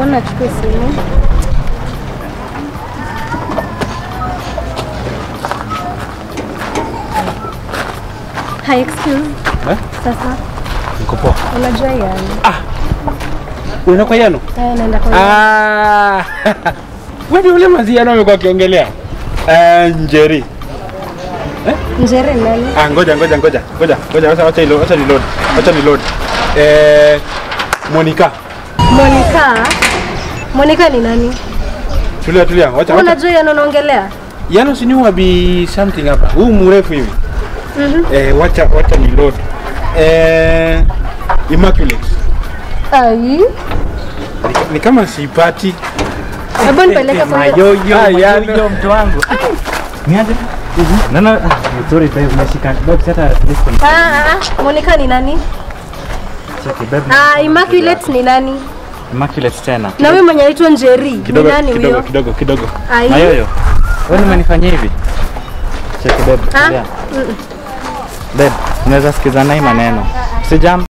Mbona achukue simu? Hi, excuse. Eh? Sasa Niko poa. unajua yani. Unaenda kwa Yano? Eh, naenda kwa Ah. Wewe ule maziano amekuwa akiongelea. Eh, Njeri. Njere nani? Ah, ngoja ngoja ngoja. Ngoja. Ngoja acha acha ilo acha ni load. Acha ni load. Eh, Monica. Monica. Monica ni nani? Tulia tulia. Wacha wacha. Unajua yani unaongelea? Yano si ni wabi something hapa. Huu mrefu hivi. Mhm. Eh, wacha wacha ni load. Eh, Immaculate. Ai. Ni, ni kama sipati. Hebu nipeleke kwa hiyo. Mayoyo, Ah, yani. mayoyo mtu wangu. Niaje? Nana, ah, sorry babe, umeshika. Babe, hata listen. Ah, ah, ah. Monica ni nani? Cheki babe. Ah, Immaculate ni nani? Immaculate tena. Na wewe mwenye anaitwa Njeri. Ni Kidogo nani kidogo huyo? kidogo kidogo. Ai. Mayoyo. Wewe umenifanyia hivi? Cheki babe. Ah? tulia. Babe, unaweza sikizana hii maneno. Sijam.